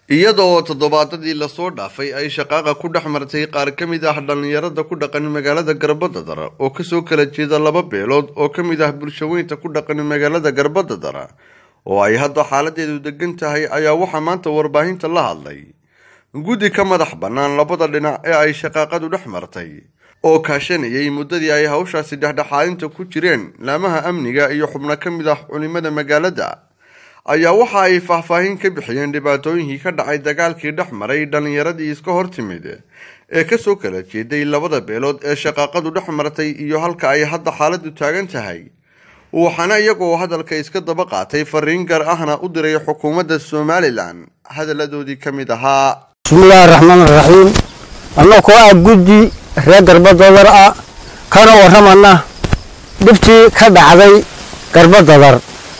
iyadoo toddobaadadii lasoo dhaafay ay shaqaaqa ku dhex martay qaar ka mid ah dhallinyarada ku dhaqan magaalada garbadadar oo kasoo kala jeeda laba beelood oo ka mid ah bulshaweynta ku dhaqan magaalada garbadadar oo ay hadda xaaladeedu degan tahay ayaa waxaa maanta warbaahinta la hadlay guddi ka madax bannaan labada dhinac ee ay shaqaaqadu dhex martay oo kaashanayay muddadii ay hawshaasi dhexdhexaadinta ku jireen laamaha amniga iyo xubno ka mid ah culimada magaalada ayaa waxa ay faahfaahin ka bixiyeen dhibaatooyinkii ka dhacay dagaalkii dhex maray dhallinyaradii iska hor timid ee kasoo kala jeeday labada beelood ee shaqaaqadu dhex martay iyo halka ay hadda xaaladu taagan tahay waxaana iyagoo hadalka iska daba qaatay fariin gar ahna u diray xukuumadda somalilan hadaladoodii ka mid ahaa bismillaahi raxmaan raxiim annagoo ah guddi reer garbadadar ah kana warramana dhibtii ka dhacday garbadadar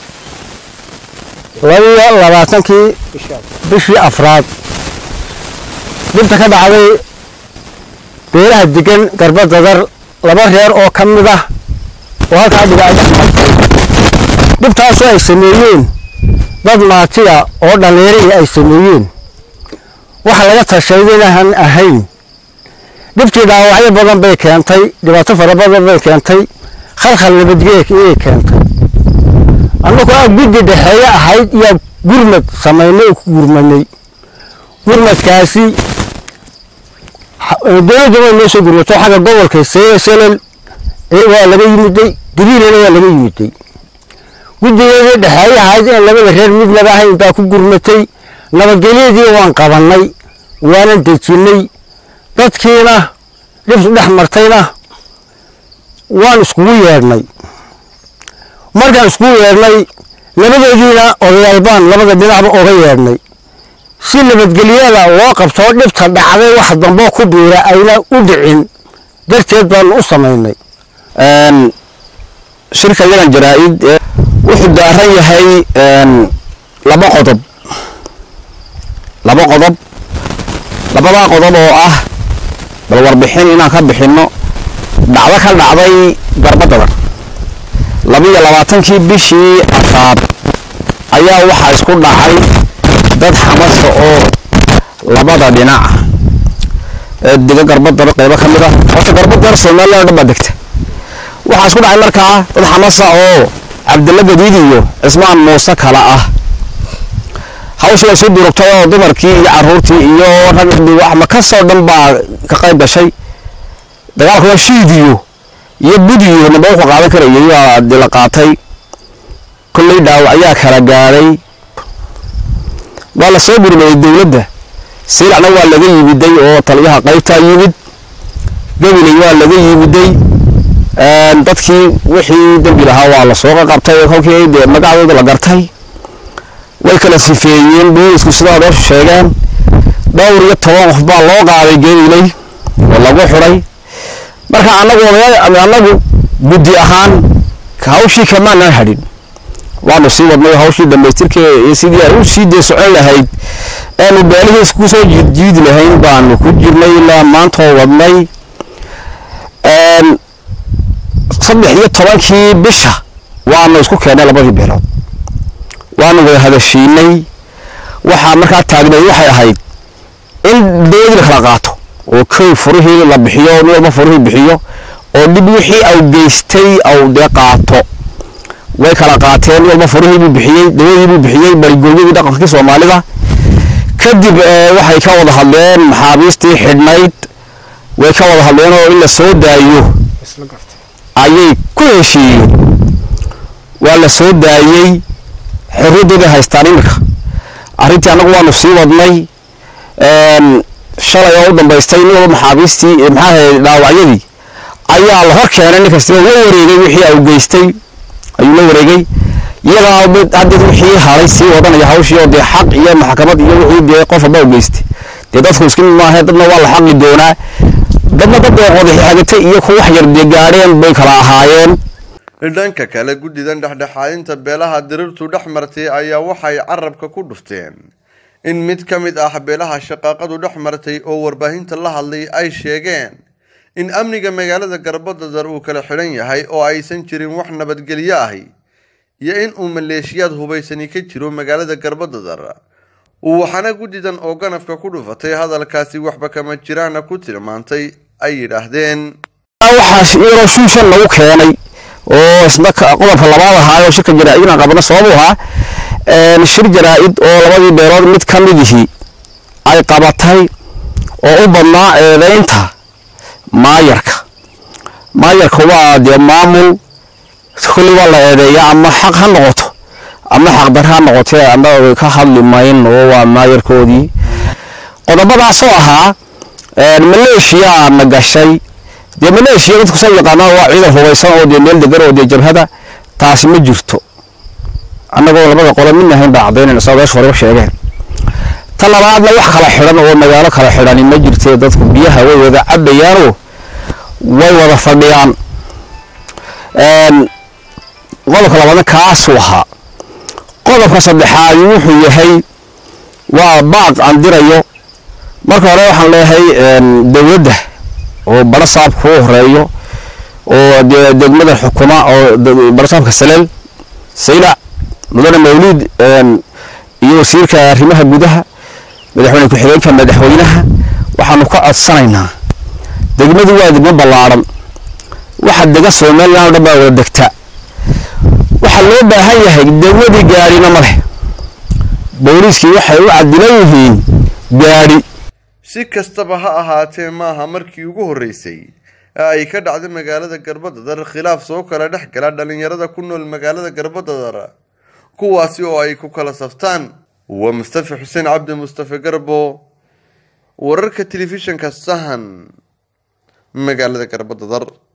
labiyo labaatankii bishii afraad dhibta ka dhacday beelaha degan garbadadar laba reer oo ka mid ah oo halkaa dhibaato dhibtaasoo ay sameeyeen dad maatiya oo dhallinyarihii ay sameeyeen waxa laga tashaday inaan ahayn dhibtii dhaawacyo badan bay keentay dhibaato fara badan bay keentay khalkhal nabadgeek iyay keentay annagu aa guddi dhexeeye ahayd iyo gurmad samaynay oo ku gurmanay gurmadkaasi dowladda way noo soo gurmato xagga gobolka selel waa laga yimiday gabiilana waa laga yimiday guddigeedii dhexeeye ahayd in labada reer midnaba ahayn baa ku gurmatay nabadgelyadii waan qabannay waanan dejinnay dadkiina dhibtu dhex martayna waan iskugu yeedhnay markaan iskugu yeedhnay labadoodiina odayaal baan labada dhinacba oga yeedhnay si nabadgelyada loo qabtoo dhibta dhacday wax damboo ku biira ayna u dhicin darteed baanu u samaynay shirka yagan jaraa-id wuxuu daaran yahay laba qodob laba qodob labadaa qodob oo ah bal warbixin inaan ka bixinno dhacdo ka dhacday garbadadar labiyo labaatankii bishii afraad ayaa waxaa isku dhacay dad xamasa oo labada dhinac ee dega garbadar qaybo ka mid ah horta garbadar somalilan o dhan baa degta waxaa isku dhacay markaa dad xamasa oo cabdilla gadiid iyo cismaan muuse kale ah hawsha way soo durugtay oo dumarkii iyo caruurtii iyo rag makasoo dhan baa ka qayb gashay dagaalka waa shiidiyo iyo budiyo naba wuxuu qaadan karayay waa dila qaatay kolley dhaawac ayaa kala gaadhay waa la soo gurmayay dowladda siilacna waa laga yimiday oo taliyaha qaybtaa yimid gabiley waa laga yimiday dadkii wixii dembi lahaa waa la soo qaqabtay kolkii dee magacdooda la gartay way kala sifeeyeen boolisku sidaa doo sheegeen dhowr iyo toban qof baa loo qaaday geediley oo lagu xidhay marka anagu anagu guddi ahaan hawshii kamaanaan hadhin waanu sii wadnay hawshii dhamaystirkeeda iyo sidii ay u sii dee socon lahayd eanu beelihiis kusoo jiidjiidi lahayn baanu ku jirnay ilaa maantoo wadnay saddex iyo tobankii bisha waanu isku keennay labadii beelood waanu wada hadashiinay waxaa markaa taagneed waxay ahayd in dowladii la kala qaato oo kow furihii la bixiyo nin walba furihii bixiyo oo dhib wixii au geystay au dee qaato way kala qaateen nin walba furihiibuu bixiyey dowladiibuu bixiyey barigooyadii dhaqankii soomaalida kadib waxay ka wada hadleen maxaabiistii xidhnayd way ka wada hadleen oo in la soo daayo ayay ku heshiiyeen waa la soo daayey xorriyaddooday haystaan iminka arrintii annagu waanu sii wadnay shalay oo u dambaystay nin walba maxaabiistii maxaaha dhaawacyadii ayaa la hor keenay nin kastaba la wareegay wixii au geystay ayuu la wareegay iyagaa haddeed wixii haray sii wadanaya hawshii oo dee xaq iyo maxkamad iyo wixii dee qof walba u geystay dee dadku iska mid maahe dadna waa la xaqi doonaa dadna dad ee wadaxagatay iyo ku wax yar dee gaadheen bay kala ahaayeen dhanka kale guddidan dhexdhexaadinta beelaha dirirtu dhex martay ayaa waxay carabka ku dhufteen in mid ka mid ah beelaha shaqaaqadu dhex martay oo warbaahinta la hadlay ay sheegeen in amniga magaalada garbadadar uu kala xidhan yahay oo aysan jirin wax nabadgelyo ahi iyo in uu maleeshiyaad hubaysani ka jiro magaalada garbadadar waxaana guddidan oo ganafka ku dhufatay hadalkaasi waxba kama jiraana ku tilmaantay ay yidhaahdeen waxaas iyadoo shuushan lagu keenay oo isna qodobka labaad ahaa oo shirka jaraa-idna qabna sababu ahaa shir jaraa-id oo labadii beelood mid ka midihii ay qabatay oo u badnaa eedeynta maayarka maayarka waa dee maamul kulli waa la eedeeyaa ama xaq ha noqoto ama xaqdar ha noqotee annaga ka hadli mayn oo waa maayarkoodii qodobadaasoo ahaa maleeshiyaa na gashay dee maleeshiya dadku sa yaqaanaan waa ciidan hubaysan oo dee meel degan oo dee jabhada taasi ma jirto annagoo labada qolo midna hayn baa caddaynayna saa meesha horeba sheegeen ta labaadna wax kala xidhan oo magaalo kala xidhani ma jirtee dadku biyaha way wada cabayaanoo way wada fadhiyaan qodobka labaadna kaasuu ahaa qodobka saddexaadi wuxuu yahay waa baaq aan dirayo marka hore waxaan leeyahay dowladda oo barasaabka u horeeyo oo dee degmada xukuma oo barasaabka saleel saylac mudane mawliid iyo wasiirka arrimaha gudaha madaxweyne ku-xigeenka madaxweynaha waxaanu ka codsanaynaa degmadu waa degmo ballaadhan waxa dega somalilan o dhan baa wada degta waxaa loo baahan yahay degmadii gaadhina ma leh booliiskii waxay u cadilan yihiin gaadhi si kastaba ha ahaatee maaha markii ugu horreysay ee ay ka dhacday magaalada garbadadar khilaaf soo kala dhex gala dhallinyarada ku nool magaalada garbadadar kuwaasi oo ay ku kala saftaan waa mustafa xuseen cabdi mustafe garbo wararka telefishinka sahan magaalada garbadadar